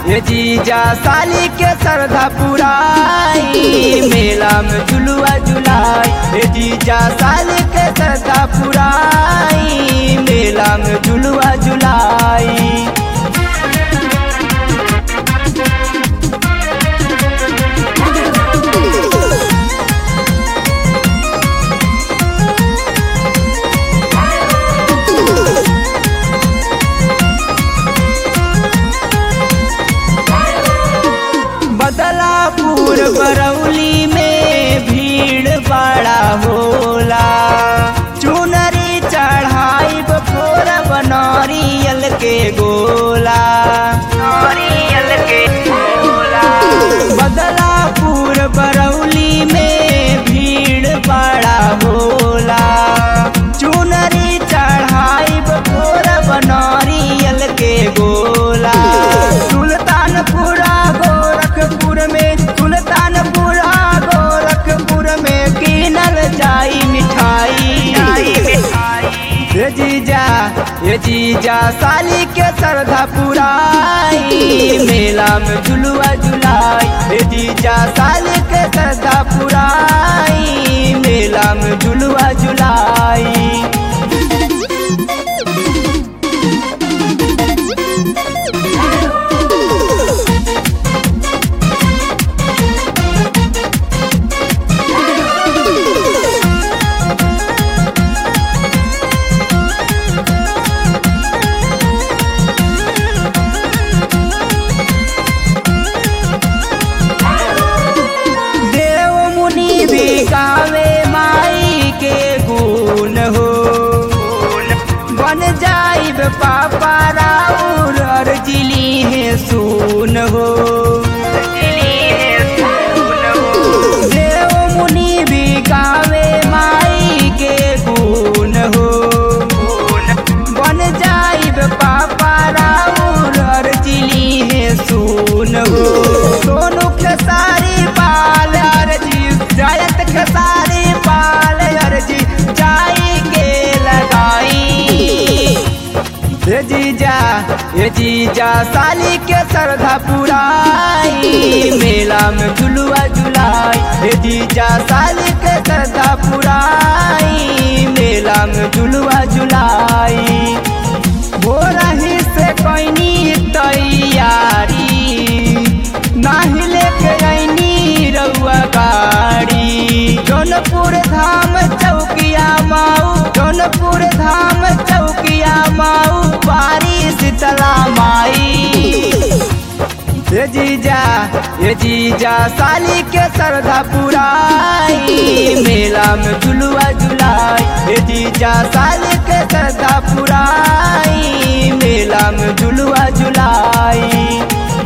ये जीजा साली के श्रद्धा पुराई मेला में झुलुआ झुलाई ये जीजा साली के श्रद्धा पुराई मेला में झुलुआ झुलाई बदलापुर बरौली में भीड़ बड़ा होला चुनरी चढ़ाई बफोर बनरियल के गोला नरियल के गोला बदलापुर बरौली में भीड़ बड़ा होला चुनरी चढ़ाई बफोर बनरियल के गोला सुल्तानपुरा गोरखपुर में सुल्तानपुरा गोरखपुर में कीनल जाई मिठाई ये जीजा ये जीजा साली के श्रद्धा पुराई मेला में झुलुआ झुलाई ये जीजा साली के श्रद्धा पुराई मेला में झुलुआ झुलाई देव मुनि भी गावे माई के गुण हो बन जाइब पापा राउर अर्जिली है सुन हो देव मुनि भी गावे माई के गुण हो बन जाइब पापा राउर अर्जिली है सुन हो सोनू खेसारी पाल अर्जी जायत खेसारी पाल अर्जी जाई के लगाई ये जीजा ये जीजा साली के श्रद्धा पुराई मेला में झुलुआ झुलाई ये जीजा साली के श्रद्धा पुराई मेला में झुलुआ झुलाई भोरा ही से कैनी तैयारी नाही लेके ऐनी रउआ गाड़ी जौनपुर धाम चौकिया माऊ जौनपुर धाम चौकिया माऊ बारी शीतला माई ये जीजा ये जीजा साली के श्रद्धा पुराई मेला में झुलुआ झुलाई ये जीजा साली